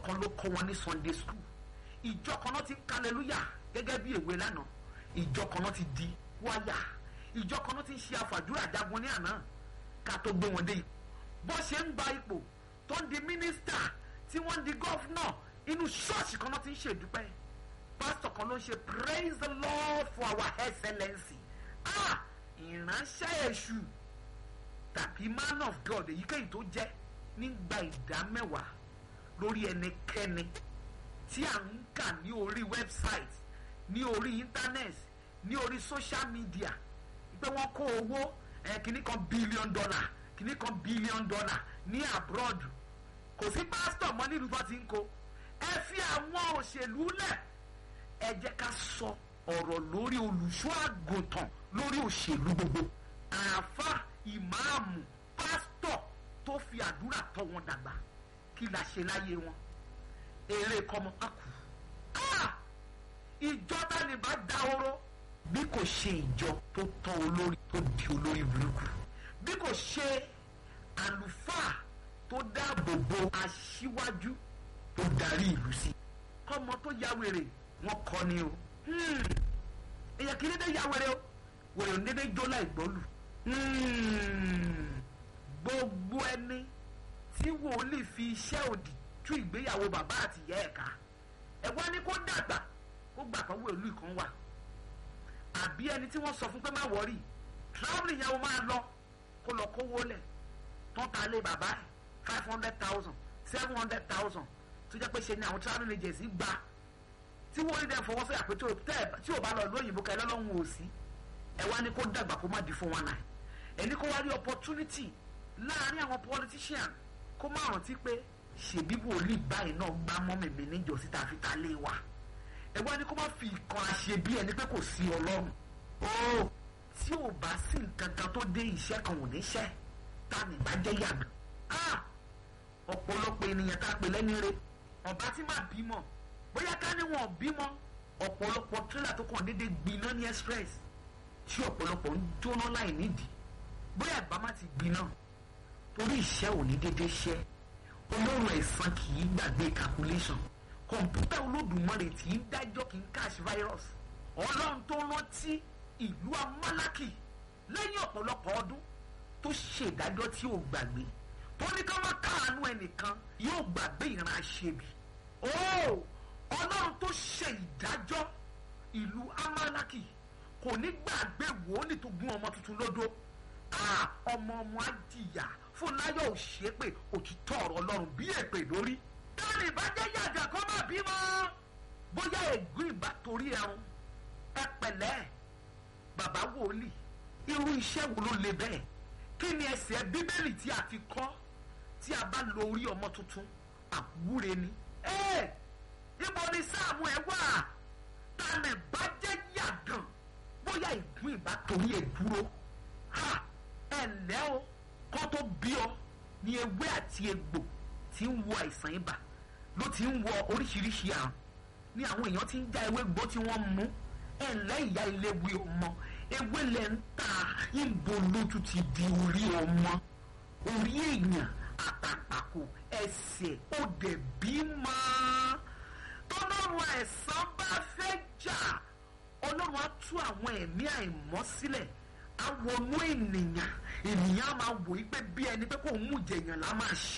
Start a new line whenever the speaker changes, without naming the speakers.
kan ló kọ́ wọn ní sunday school ìjọ kan náà ti ń hallelujah gẹ́gẹ́ bí èwe lánàá ìjọ kan náà ti di wáyà ìjọ kan náà ti ń ṣe àfàdúrà jagun ní àná ká tó gbé wọn dé ipò bó ṣe ń gba ipò tó ń di mínísítà tí wọ́n ń di gọ́fúnà inú ṣọ́ọ̀ṣì kan náà ti ń ṣèdúpẹ́ pásítọ̀ kan ló ń ṣe praise the lord for our excellency ah ìránṣẹ́ èṣù tàbí man of god èyíkéyìí tó jẹ́ nígbà ìdá mẹ́wàá lórí ẹnikẹ́ni tí à ń kà ní orí website ní orí internet ní orí social media pé wọ́n kó owó eh, kìíní kan billion dollar kìíní kan billion dollar ní abroad kò sí pásítọ̀ mọ́ nílùú tó ti ń kó ẹ fi àwọn òṣèlú lẹ̀ ẹ jẹ́ ká sọ ọ̀rọ̀ lórí olùṣọ́ àgùntàn lórí òṣèlú gbogbo àáfà ìmáàmù pásítọ̀ tó fi àdúrà tọ́ wọn dàgbà kí la ṣe láyé wọn eré kọ́mọ akù ìjọ tani bá dáhóró bí kò ṣe ìjọ tó tọ́ olórí tó di olórí burúkú bí kò ṣe àlùfáà tó dáàbò bo aṣíwájú tó darí ìlú sí kọ́mọ tó ya wèrè wọn kọ́ ni o èyàn kì í dédé ya wèrè o wèrè ò ní dédé jó láì gbọ́lù gbogbo ẹni tí wòlíì fi iṣẹ́ òdì tú ìgbéyàwó bàbá àti ìyá ẹ̀ ká ẹ wá ní kó dàgbà kó gbà kan wòlíì kan wà àbí ẹni tí wọ́n sọ fún pé má wọ́rì travelling yẹn o máa lọ kó lọ kówó lẹ̀ tán ta lé bàbá ẹ̀ five hundred thousand seven hundred thousand tó jẹ́ pé ṣe ni àwọn travelling agency gba tí wọ́n rí dẹ́ fọwọ́ sọ́yà pé tí ò bá lọ lóyìnbó ká ẹ lọ́lọ́run ò sí ẹ wá ní kó dàgbà kó má di fún wọn náà ẹni kó wá rí opportunity láàrin àwọn politician kó má rántí pé ṣèbí wòlíì báyìí náà gbá mọ́mì mi níjọ́sí tá a fi ta lé wa ẹ wá ní kó má fi ìkan àṣe bí ẹni pé kò sí ọlọ́run ó tí ò bá sí nǹkan kan tó dé iṣẹ́ kan ò ní ṣẹ́ tá ní bá jẹ́ yàgàn ọ̀pọ̀lọpọ̀ ènìyàn tá a pè lẹ́ni re ọ̀bá tí máa bímọ bóyá ká ní wọn bímọ ọ̀pọ̀lọpọ̀ tírélà tó kàn déédéé gbiná ní express tí ọ̀pọ̀lọpọ̀ ń jóná láì nídìí bóyá ìbá má ti gbiná torí iṣẹ́ ò ní déédéé ṣẹ́ ọlọ́run ẹ̀san kì í gbàgbé calculation kọ̀ǹpútà olódùmarè tí ń dájọ́ kì í cash virus ọlọ́run tó rántí ìlú amálákì lẹ́yìn ọ̀pọ̀lọpọ̀ ọdún tó ṣèdájọ́ tí ò gbàgbé tó ní ká má káàánú ẹnìkan yóò gbàgbé ìran àṣebì ó ọlọ́run tó ṣe ìdájọ́ ìlú amálákì kò ní gbàgbé wòólì tó gún ọmọ tuntun lódó ọmọ ọmọ á jìyà fúnláyọ̀ ò ṣe pé òtítọ́ ọ̀rọ̀ ọlọ́run bí èpè lórí. dáàni ìbàjẹ́ yàjà kó má bímọ. bóyá ègún ìbá torí ẹrun ẹ pẹ̀lẹ́ bàbá wòlíì irú iṣẹ́ wo ló le bẹ́ẹ̀ kí ni ẹsẹ̀ bíbélì tí a fi kọ́ tí a bá lo orí ọmọ tuntun àwúre ni. ẹ ibo ni sáàmù ẹ wà tànà ìbàjẹ́ yàgàn bóyá ègún ìbá torí ẹ dúró ẹ ǹlẹ́ o kọ́ tó bí ọ ní ewé àti egbò tí ń wo àìsàn ibà ló ti ń wọ oríṣiríṣi àrùn ní àwọn èèyàn ti ń já ewé gbó tí wọ́n mú ẹ̀ ǹlẹ́ ìyá ilé wí ọmọ ewé lẹ̀ ń ta ìbò lójú ti di orí ọmọ orí èèyàn àtàpàkò ẹsẹ̀ ó dẹ̀ bímọ tọ́lọ́run àìsàn bá fẹ́ jà ọlọ́run á tú àwọn ẹ̀mí àìmọ́ sílẹ̀ awọnú ènìyàn ènìyàn máa wò í pé bí ẹni pé kò ń mú jẹyàn lá máa ṣe.